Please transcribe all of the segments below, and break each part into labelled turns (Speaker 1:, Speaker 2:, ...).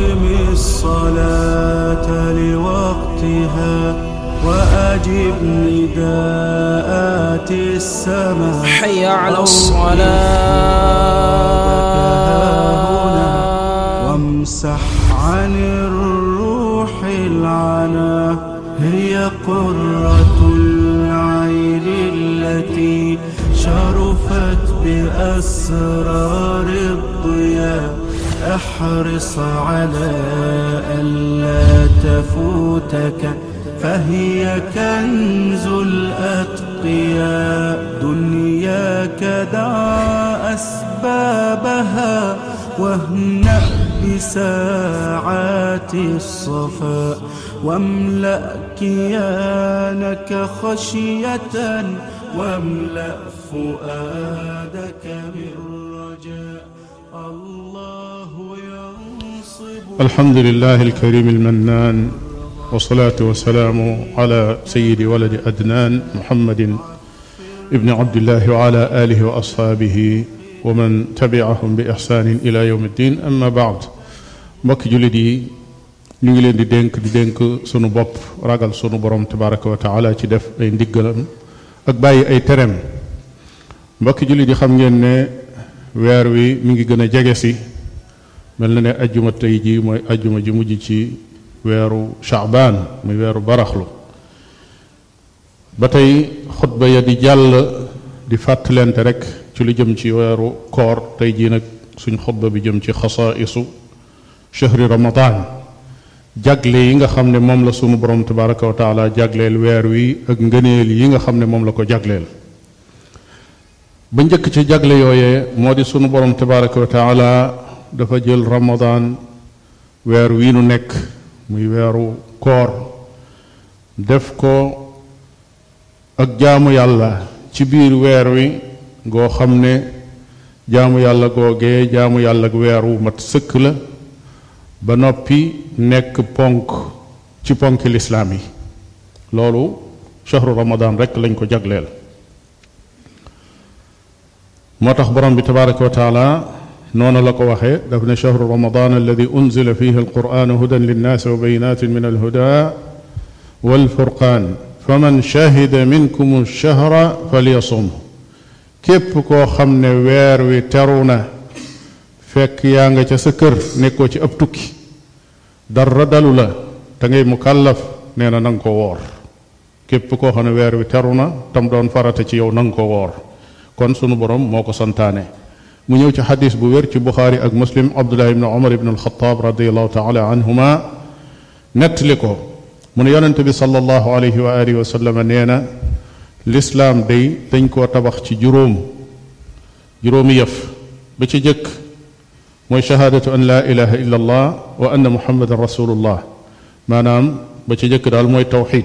Speaker 1: أقم الصلاة لوقتها وأجب نداءات السماء
Speaker 2: حي على الصلاة
Speaker 1: وامسح عن الروح العنا هي قرة العين التي شرفت بأسرار الضياء احرص على ألا تفوتك فهي كنز الأتقياء دنياك دع أسبابها واهنأ بساعات الصفاء واملأ كيانك خشية واملأ فؤادك بالرجاء الله ينصب
Speaker 3: الحمد لله الكريم المنان والصلاة والسلام على سيد ولد أدنان محمد ابن عبد الله وعلى آله وأصحابه ومن تبعهم بإحسان إلى يوم الدين أما بعد mbokki jullit yi ñu ngi leen di dénk di dénk sunu bopp ragal sunu borom tabaraka wa taala ci def ay ndiggalam ak bàyyi ay tereem mbokki jullit yi xam ngeen ne weer wi mi ngi gën a jege si mel na ne ajjuma tey ji mooy ajjuma ji mujj ci weeru shaabaan muy weeru baraxlu ba tey xutba ya di jàll di fàttalente rek ci lu jëm ci weeru koor tey jii nag suñ xutba bi jëm ci xasaisu chahri ramadan jagle yi nga xam ne moom la sunu borom tabaraka wa taala jagleel weer wi ak ngëneel yi nga xam ne moom la ko jagleel ba njëkk ci jagle yooyee moo di sunu borom tabaraka wa taala dafa jël ramadan weer wii nu nekk muy weeru koor def ko ak jaamu yàlla ci biir weer wi goo xam ne jaamu yàlla googee jaamu yàlla ak weer wu mat sëkk la ba noppi nekk ponk ci ponki lislaam yi loolu shahru ramadan rek lañ ko jagleel moo tax borom bi tabaraka wa taala noonu la ko waxee daf ne shahru ramadan alladi unzila fihi alquran hudan linnaasi wa bayinatin min alhuda walfurqan faman shahida minkum alshahra falyasum képp koo xam ne weer wi teru na fekk yaa nga ca sa kër nekkoo ci ab tukki dara dalu la te ngay mukallaf nee na nanga ko woor képp koo xam ne weer wi teru na tam doon farata ci yow nanga ko woor kon sunu borom moo ko santaane mu ñëw ci xadis bu wér ci buxaari ak muslim abdullah ibn umar ibn alxataab radiallahu taala anhuma nettali ko mu ne yonente bi sallallahu alayhi wa alihi wa sallam nee na lislaam day dañ koo tabax ci juróom juróomi yëf ba ci jëkk mooy shahaadatu an laa ilaha illa allah wa anna muhammadan rasulullah maanaam ba ca jëkk daal mooy tawxid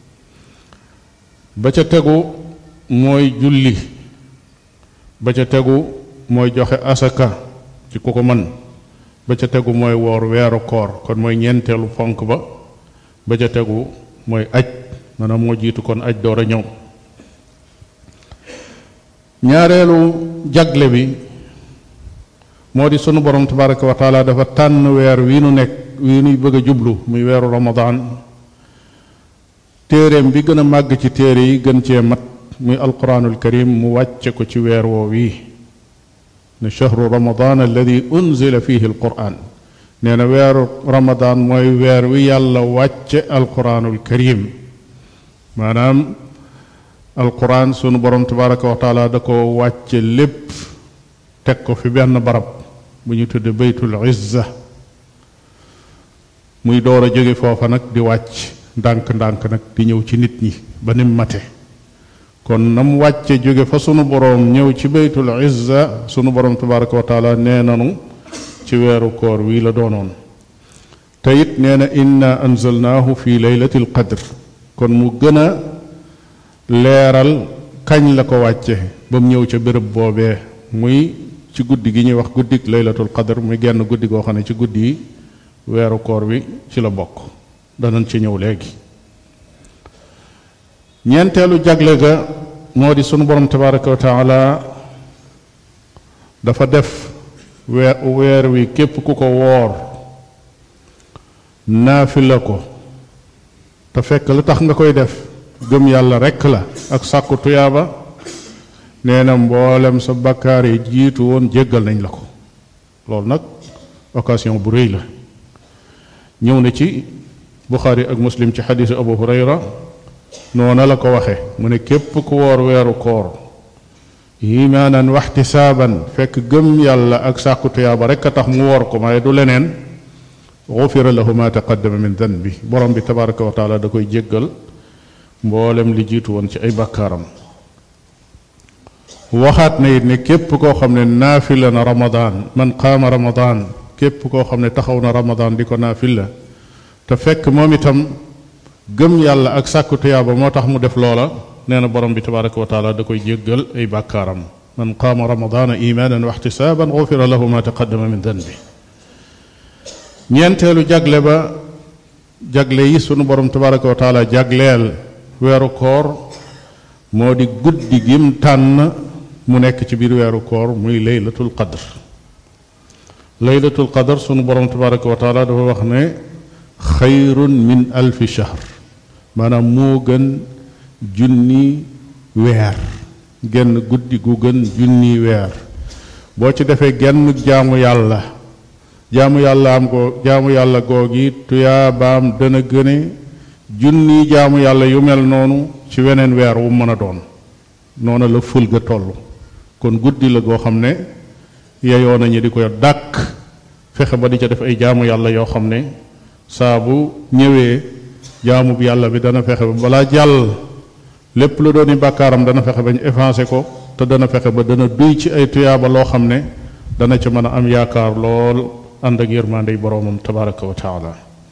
Speaker 3: ba ca tegu mooy julli ba ca tegu mooy joxe asaka ci ku ko mën ba ca tegu mooy woor weeru koor kon mooy ñeenteelu fonk ba ba ca tegu mooy aj maanaam moo jiitu kon aj door a ñëw ñaareelu jagle bi moo di sunu borom tabaraka wa taala dafa tànn weer wi nu nekk wi nuy bëgg a jublu muy weeru ramadan téeréem bi gën a màgg ci téere yi gën cee mat muy alquranul karim mu wàcce ko ci weer woo wii ne chahru ramadan alladi unzila fihi alquran nee na weeru ramadan mooy weer wi yàlla wàcce alquranul karim maanaam alquran sunu borom tabaraka wa taala da ko wàcce lépp teg ko fi benn barab bu ñu tudde baytul izza muy door a jóge foofa nag di wàcc ndànk-ndànk nag di ñëw ci nit ñi ba nim mate kon na mu wàcce jóge fa sunu boroom ñëw ci baytul izza sunu boroom tabaraka wa taala nee nanu ci weeru koor wii la doonoon te it nee na inna anzalnaahu fi laylatil qadr kon mu gën a leeral kañ la ko wàcce ba mu ñëw ca béréb boobee muy ci guddi gi ñuy wax guddik laylatul qadr muy genn guddi goo xam ne ci guddi yi weeru koor wi ci la bokk danañ ci ñëw léegi ñeenteelu jagle ga moo di sunu borom tabaraka wa taala dafa def weer weer wi képp ku ko woor naafila ko te fekk lu tax nga koy def gëm yàlla rekk la ak sàkku tuyaaba nee na mboolem sa bakkaar yi jiitu woon jéggal nañ la ko loolu nag occasion bu rëy la ñëw na ci buxaari ak muslim ci xadiisu abu hurayra noona la ko waxe mu ne képp ku woor weeru koor imaanan waxtisaaban fekk gëm yàlla ak sàkku tuyaaba rekk a tax mu woor ko waaye du leneen gufira lahu ma taqaddama min danbi borom bi tabaraka wa taala da koy jéggal mboolem li jiitu woon ci ay bàkkaaram waxaat na it ne képp koo xam ne naafila na ramadaan man qaama ramadaan képp koo xam ne taxaw na ramadaan di ko naafila te fekk moom itam gëm yàlla ak sàkku tuyaaba moo tax mu def loola nee na borom bi tabaraka wa taala da koy jéggal ay bàkkaaram man qaama ramadaana imaanan wa ixtisaaban gufira lahu ma taqaddama min danbi ñeenteelu jagle ba jagle yi sunu borom tabaraka wa taala jagleel weeru koor moo di guddi gim tànn mu nekk ci biir weeru koor muy laylatul qadr laylatul qadr sunu borom tabaraka wa taala dafa wax ne xayrun min alfi shahr maanaam moo gën junni weer genn guddi gu gën junni weer boo ci defee genn jaamu yàlla jaamu yàlla am ko jaamu yàlla googi tuyaabaam dana gëne junni jaamu yàlla yu mel noonu ci weneen weer wu mën a doon noona la ful ga toll kon guddi la goo xam ne yeyoo nañu di ko dàkk fexe ba di ca def ay jaamu yàlla yoo xam ne saa bu ñëwee jaamu bi yàlla bi dana fexe ba balaa jàll lépp lu dooni bàkkaaram dana fexe ba ñu effacé ko te dana fexe ba dana duy ci ay tuyaaba loo xam ne dana ca mën a am yaakaar lool ànd ak yërmande yi boroomam tabaraka wa taala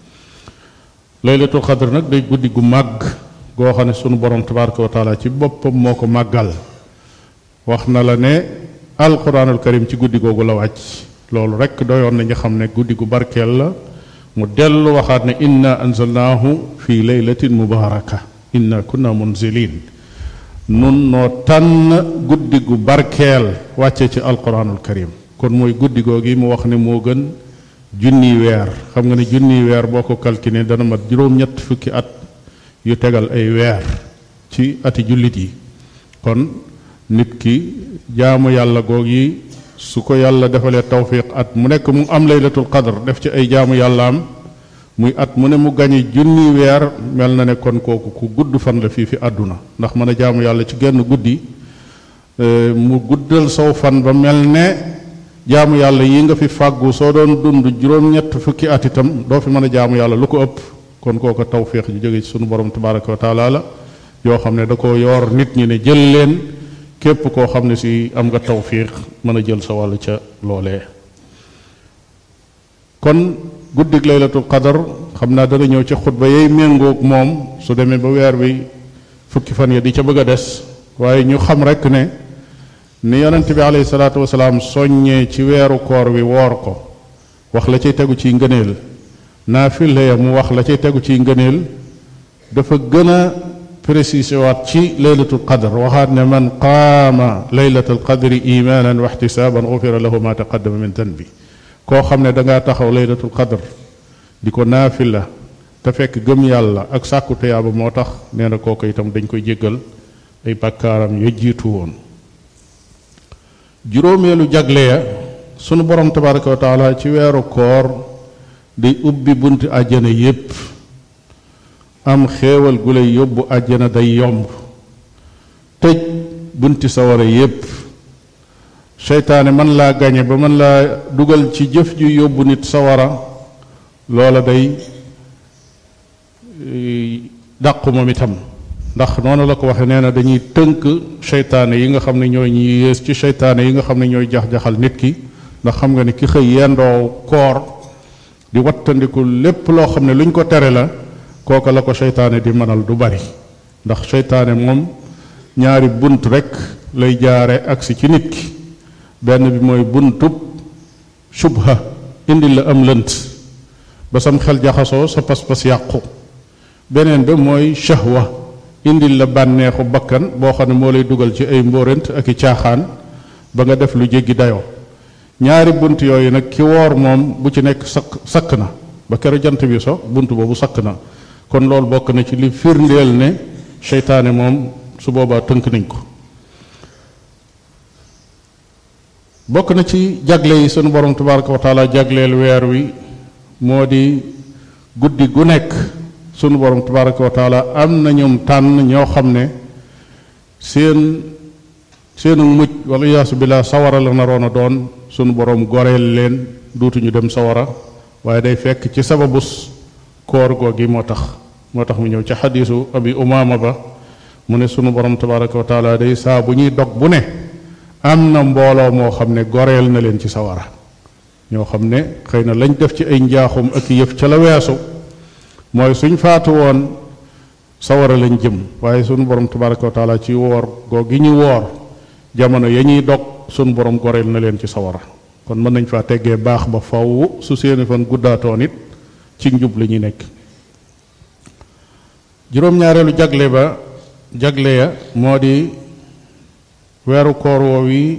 Speaker 3: laylatul xadr nag day guddi gu màgg goo xam ne sunu borom tabaraka wa taala ci boppam moo ko màggal wax na la ne alquranul karim ci guddi googu la wàcc loolu rekk doyoon nañu xam ne guddi gu barkeel la mu dellu waxaat ne inna anzalnaahu fi laylatin mubaraka inna kunna munzilin nun noo tànn guddi gu barkeel wàcce ci alquranul karim kon mooy guddi googi mu wax ne moo gën junni weer xam nga ne junni weer boo ko calculé dana mat juróom-ñett fukki at yu tegal ay weer ci ati jullit yi kon nit ki jaamu yàlla goog yi su ko yàlla defalee tawfiq at mu nekk mu am laylatul qadr def ci ay jaamu yàlla am muy at mu ne mu gañe junni weer mel na ne kon kooku ku gudd fan la fii fi àdduna ndax mën a jaamu yàlla ci genn guddi mu guddal saw fan ba mel ne jaamu yàlla yi nga fi fàggu soo doon dund juróom-ñett fukki at itam doo fi mën a jaamu yàlla lu ko ëpp kon kooku tawfiq ju jóge ci sunu borom tabaraka wa taala la yoo xam ne da ko yoor nit ñi ne jël leen képp koo xam ne si am nga tawfiq mën a jël sa wàll ca loolee kon guddig laylatul qadar xam naa dana ñëw ci xutba yay méngoog moom su demee ba weer bi fukki fan ya di ca bëgg a des waaye ñu xam rek ne ni yonent bi alayhi salaatu wasalaam soññee ci weeru koor wi woor ko wax la cay tegu ciy ngëneel naafile ya mu wax la cay tegu ciy ngëneel dafa gën a précisé waat ci laylatul qadr waxaat ne man qaama laylatul qadri imaanan wa ixtisaaban gufira lahu ma taqaddama min danbi koo xam ne dangaa taxaw laylatul qadr di ko naafila te fekk gëm yàlla ak sàkku tuyaaba moo tax nee na kooku itam dañ koy jéggal ay bàkkaaram ya jiitu woon juróomeelu jagle ya sunu borom tabaraka wa taala ci weeru koor di ubbi bunti àjjana yépp am xéewal gu lay yóbbu àjjana day yomb tëj bunti sawara yépp seytaane man laa gañe ba man laa dugal ci jëf ju yóbbu nit sawara loola day dàqu moom itam ndax noonu la ko waxe nee na dañuy tënk seytaane yi nga xam ne ñooy ñi yées ci seytaane yi nga xam ne ñooy jax-jaxal nit ki ndax xam nga ne ki xëy yendoo koor di wattandiku lépp loo xam ne luñ ko tere la kooka la ko seytaane di mënal du bari ndax seytaane moom ñaari bunt rekk lay jaare agsi ci nit ki benn bi mooy buntub shubha indi la am lënt ba sam xel jaxasoo sa pas-pas yàqu beneen bi mooy shahwa indil la bànneexu bakkan boo xam ne moo lay dugal ci ay mbóorant ak i caaxaan ba nga def lu jéggi dayoo ñaari bunt yooyu nag ki woor moom bu ci nekk sakk sakk na ba kero jant bi so bunt boobu sakk na kon loolu bokk na ci li firndeel ne seytaane moom su boobaa tënk nañ ko bokk na ci jagle yi sunu borom tabaraka wa taala jagleel weer wi moo di guddi gu nekk sunu borom tabaraka wa taala am na ñoom tànn ñoo xam ne seen seenu mujj wala yaasu billah sawara la naroon a doon sunu borom goreel leen duutuñu dem sawara waaye day fekk ci sababus koor googi moo tax moo tax mu ñëw ci xadiisu abi umaama ba mu ne sunu borom tabaraka wa taala day saa bu ñuy dog bu ne am na mbooloo moo xam ne goreel na leen ci sawara ñoo xam ne xëy na lañ def ci ay njaaxum ak yëf ca la weesu mooy suñ faatu woon sawara lañ jëm waaye sunu borom tabaraka wa taala ci woor googi ñu woor jamono ya ñuy dog sunu borom goreel na leen ci sawara kon mën nañ faa teggee baax ba faw su seeni fan guddaatoon it ci njub la ñuy nekk juróom-ñaareelu jagle ba jagle ya moo di weeru koor woow yi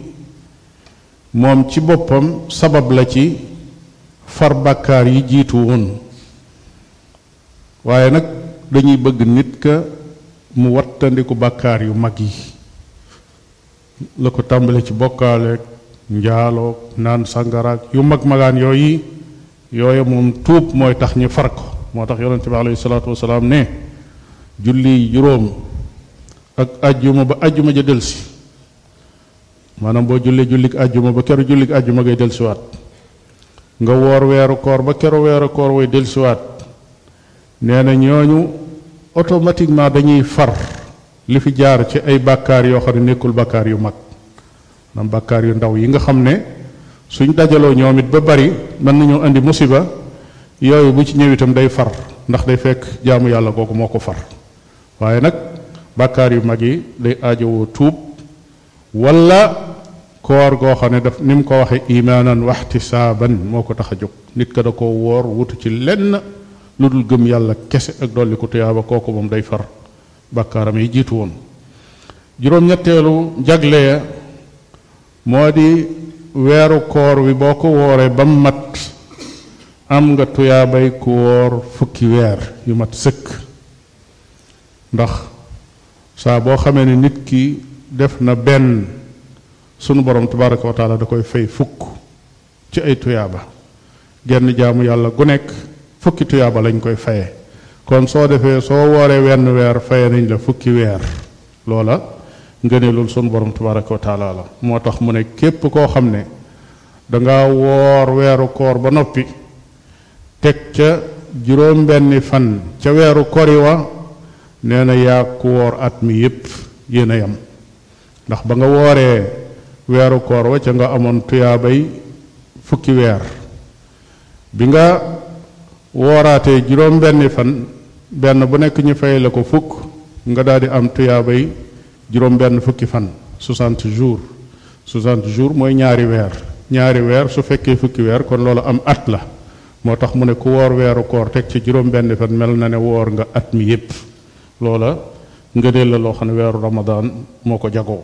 Speaker 3: moom ci boppam sabab la ci far bàkkaar yi jiitu woon waaye nag dañuy bëgg nit ka mu wattandiku bàkkaar yu mag yi la ko tàmbale ci bokkaaleeg njaaloog naan sàngaraag yu mag magaan yooyu yooyu moom tuub mooy tax ñu far ko moo tax yonente bi alayhi salaatu wasalaam ne julli juróom ak ajjuma ba ajjuma ja delsi maanaam boo jullee jullik ajjuma ba keru jullik ajjuma ngay delsiwaat nga woor weeru koor ba keru weeru koor way delsiwaat nee na ñooñu automatiquement dañuy far li fi jaar ci ay bàkkaar yoo xam ne nekkul bàkkaar yu mag maanaam bàkkaar yu ndaw yi nga xam ne suñ dajaloo ñoom it ba bari mën nañoo indi musiba yooyu bu ci ñëw itam day far ndax day fekk jaamu yàlla kooku moo ko far waaye nag bàkkaar yu mag yi day aajowoo tuub wala koor goo xam ne daf ni mu ko waxee imaanan waxtisaaban moo ko tax a jóg nit ka da ko woor wutu ci lenn lu dul gëm yàlla kese ak dolli ko tuyaaba kooku moom day far bàkkaaram yi jiitu woon juróom-ñetteelu jagle ya moo di weeru koor wi boo ko wooree ba mu mat am nga tuyaabay ku woor fukki weer yu mat sëkk ndax saa boo xamee ne nit ki def na benn sunu borom tabaraka wa taala da koy fay fukk ci ay tuyaaba genn jaamu yàlla gu nekk fukki tuyaaba lañ koy faye kon soo defee soo wooree wenn weer faye nañ la fukki weer loola ngëneelul sunu borom tabaraka wa taala la moo tax mu ne képp koo xam ne danga woor weeru koor ba noppi teg ca juróom benni fan ca weeru kori wa nee na yaa ku woor at mi yépp yéen a yam ndax ba nga wooree weeru koor wa ca nga amoon tuyaabay fukki weer bi nga wooraatee juróom benni fan benn bu nekk ñu fay la ko fukk nga daal di am tuyaabay juróom benn fukki fan 60 jours 60 jours mooy ñaari weer ñaari weer su fekkee fukki weer kon loolu am at la moo tax mu ne ku woor weeru koor teg ci juróom benn fan mel na ne woor nga at mi yépp loola ngëneel la loo xam ne weeru ramadaan moo ko jagoo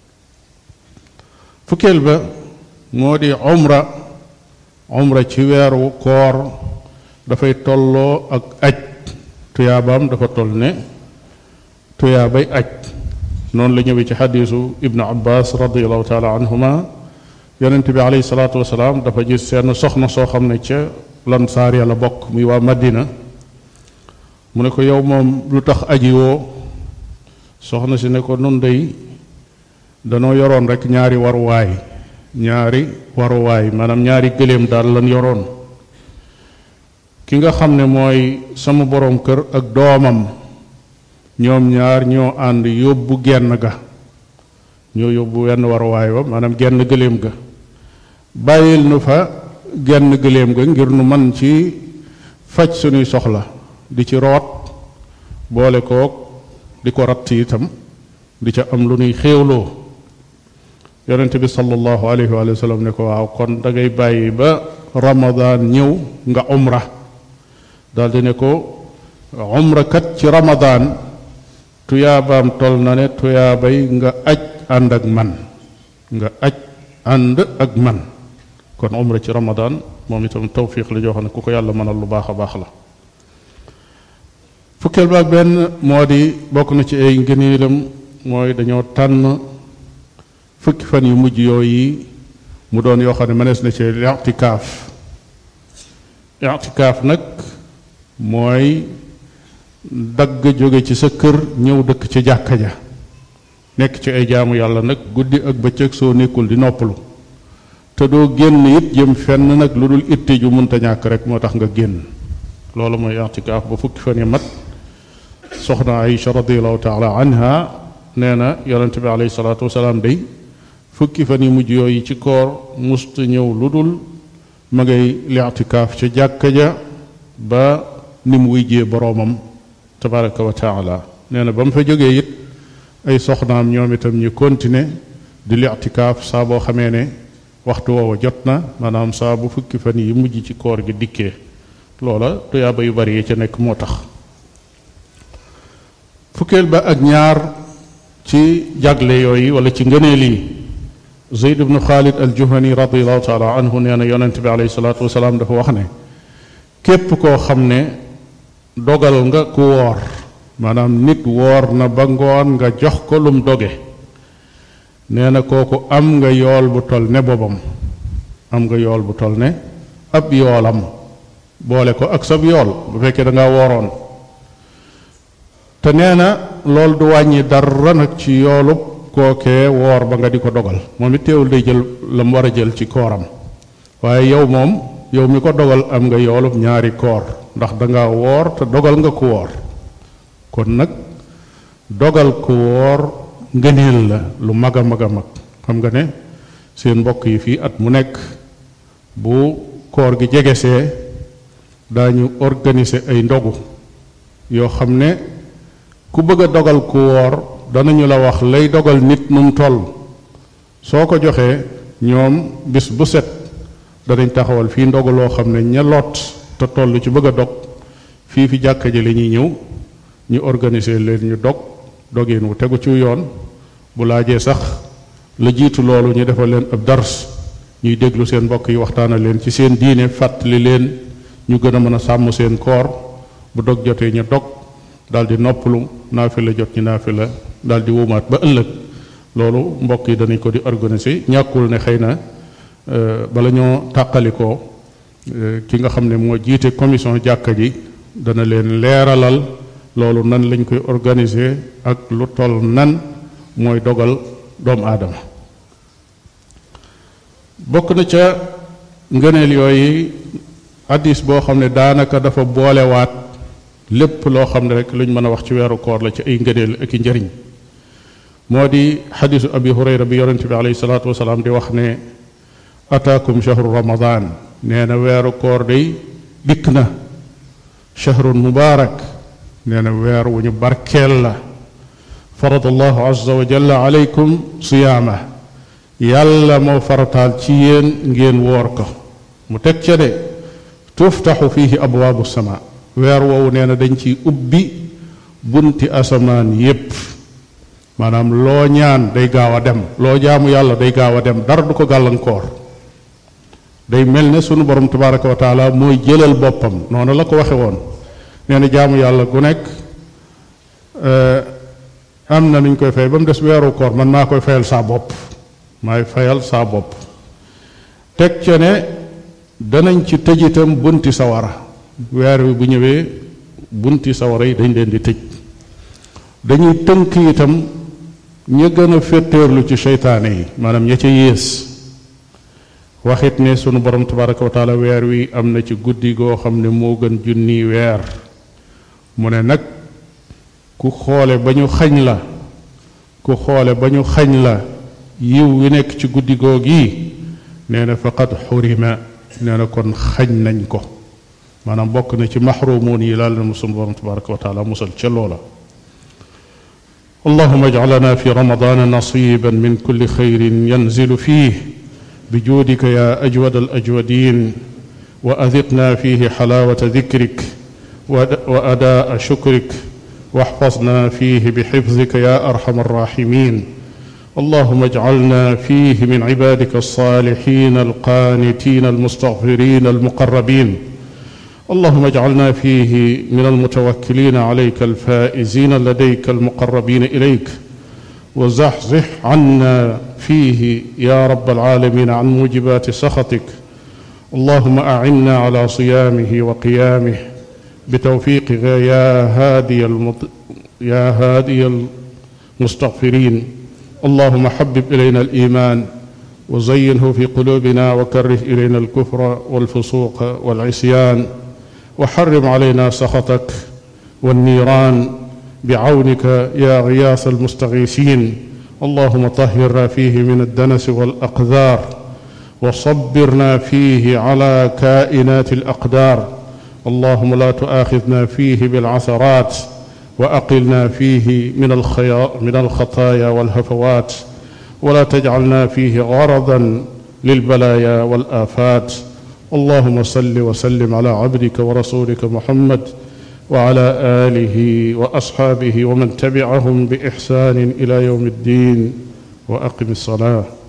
Speaker 3: fukkeel ba moo di umra umra ci weeru koor dafay tolloo ak aj tuyaabaam dafa toll ne tuyaabay aj noonu la ñëwee ci xadiisu ibnu abbas radiallahu taala anhuma yonent bi alayhi salaatu wasalaam dafa gis seen soxna soo xam ne ca lansaar ya la bokk muy waa madina mu ne ko yow moom lu tax aji woo soxna si ne ko nun day danoo yoroon rek ñaari waruwaay ñaari waruwaay maanaam ñaari gëléem daal lan yoroon ki nga xam ne mooy sama boroom kër ak doomam ñoom ñaar ñoo ànd yóbbu genn ga ñoo yóbbu wenn waruwaay ba maanaam genn gëléem ga bàyyil nu fa genn gëléem ga ngir nu man ci faj sunuy soxla di ci root boole kook di ko ratt itam di ca am lu nuy xéewloo yonent bi sallallahu alayhi wa sallam ne ko waaw kon da ngay bàyyi ba ramadaan ñëw nga umra daldi ne ko umra kat ci ramadaan tuyaabaam tol na ne tuyaabay nga aj ànd ak man nga aj ànd ak man kon umra ci ramadaan moom itam tawfiq la joo xam ne ku ko yàlla mënal lu baax a baax la fukkeel ba ak benn moo di bokk na ci ay ngëneelam mooy dañoo tànn fukki fan yu mujj yooyu mu doon yoo xam ne mënees na ci i'tikaaf i'tikaaf nag mooy dagg jóge ci sa kër ñëw dëkk ci jàkka ja nekk ci ay jaamu yàlla nag guddi ak bëccëg soo nekkul di noppalu te doo génn it jëm fenn nag lu dul itte ju munta ñàkk rek moo tax nga génn loolu mooy i'tikaaf ba fukki fan yi mat soxna Aïcha radiallahu taala anha nee na yonente bi alayhi salaatu wasalaam day fukki fan yi mujj yooyu ci koor musta ñëw lu dul ma ngay i'tikaaf ca jàkka ja ba ni mu wujjee boroomam tabaraka wa taala nee na ba mu fa jógee it ay soxnaam ñoom itam ñu continuer di i'tikaaf saa boo xamee ne waxtu woowa jot na maanaam saa bu fukki fan yi mujj ci koor gi dikkee loola tuyaaba yu bari yi ca nekk moo tax fukkeel ba ak ñaar ci jagle yooyu wala ci ngëneel yi zeyd ibnu xaalid al juhani radiallahu taala anhu nee na yonent bi alayhi salaatu wasalaam dafa wax ne képp koo xam ne dogal nga ku woor maanaam nit woor na ba ngoon nga jox ko lum doge nee na kooku am nga yool bu tol ne boobam am nga yool bu tol ne ab yoolam boole ko ak sab yool bu fekkee da ngaa wooroon te nee na loolu du wàññi dara nag ci yoolub kookee woor ba nga di ko dogal moom it teewul day jël la mu war a jël ci kooram waaye yow moom yow mi ko dogal am nga yoolub ñaari koor ndax danga woor te dogal nga ku woor kon nag dogal ku woor ngëneel la lu mag a mag a mag xam nga ne seen mbokk yi fii at mu nekk bu koor gi jegesee daañu organiser ay ndogu yoo xam ne ku bëgg a dogal ku woor danañu la wax lay dogal nit nu mu toll soo ko joxee ñoom bis bu set danañ taxawal fii ndogu loo xam ne ña lot te toll ci bëgg a dog fii fi jàkka ji la ñuy ñëw ñu organiser leen ñu dog dogeen wu tegu ci yoon bu laajee sax la jiitu loolu ñu defal leen ab dars ñuy déglu seen mbokk yi waxtaana leen ci seen diine fàttali leen ñu gën a mën a sàmm seen koor bu dog jotee ñu dog daldi noppalu naafi la jot ñu naafi la daldi wumaat ba ëllëg loolu mbokk yi danañ ko di organiser ñàkkul ne xëy na bala ñoo tàqalikoo ki nga xam ne moo jiite commission jàkka ji dana leen leeralal loolu nan lañ koy organiser ak lu toll nan mooy dogal doomu aadama bokk na ca ngëneel yooyu addis boo xam ne daanaka dafa boolewaat lépp loo xam ne rek luñ mën a wax ci weeru koor la ci ay ngëneel ak i njëriñ moo di xadisu abi hurayra bi yonente bi alayhi salaatu wasalaam di wax ne ataakum shahru ramadan nee na weeru koor day dikk na shahrun mubaarak nee na weer wu ñu barkeel la farada allahu azza wa jalla alaykum siyaama yàlla moo farataal ci yéen ngeen woor ko mu teg ca de tuftaxu fihi abwaabu sama weer woowu nee na dañ ciy ubbi bunti asamaan yépp maanaam loo ñaan day gaaw a dem loo jaamu yàlla day gaaw a dem dara du ko gàllankoor day mel ne sunu borom tabaraka wa taala mooy jëlal boppam noonu la ko waxe woon nee na jaamu yàlla gu nekk am na nuñ koy fay ba mu des weeru koor man maa koy fayal saa bopp maay fayal saa bopp teg ca ne danañ ci tëj itam bunti sawara weer wi bu ñëwee bunti sawara yi dañ leen di tëj dañuy tënk itam ña gën a féttéerlu ci seytaane yi maanaam ña ca yées waxit ne sunu borom tabaraka wa taala weer wi am na ci guddi goo xam ne moo gën junni weer mu ne nag ku xoole ba ñu xañ la ku xoole ba ñu xañ la yiw wi nekk ci guddi goog yi nee na faqad xurima nee na kon xañ nañ ko maanaam bokk na ci maxrumuun yi laal na sunu borom tabaraka wa taala musal ca loola اللهم اجعلنا في رمضان نصيبا من كل خير ينزل فيه بجودك يا اجود الاجودين واذقنا فيه حلاوه ذكرك واداء شكرك واحفظنا فيه بحفظك يا ارحم الراحمين اللهم اجعلنا فيه من عبادك الصالحين القانتين المستغفرين المقربين اللهم اجعلنا فيه من المتوكلين عليك الفائزين لديك المقربين اليك وزحزح عنا فيه يا رب العالمين عن موجبات سخطك اللهم اعنا على صيامه وقيامه بتوفيقك يا هادي المط... يا هادي المستغفرين اللهم حبب الينا الايمان وزينه في قلوبنا وكره الينا الكفر والفسوق والعصيان وحرم علينا سخطك والنيران بعونك يا غياث المستغيثين اللهم طهرنا فيه من الدنس والاقذار وصبرنا فيه على كائنات الاقدار اللهم لا تؤاخذنا فيه بالعثرات واقلنا فيه من الخيا من الخطايا والهفوات ولا تجعلنا فيه غرضا للبلايا والافات اللهم صل وسلم على عبدك ورسولك محمد وعلى اله واصحابه ومن تبعهم باحسان الى يوم الدين واقم الصلاه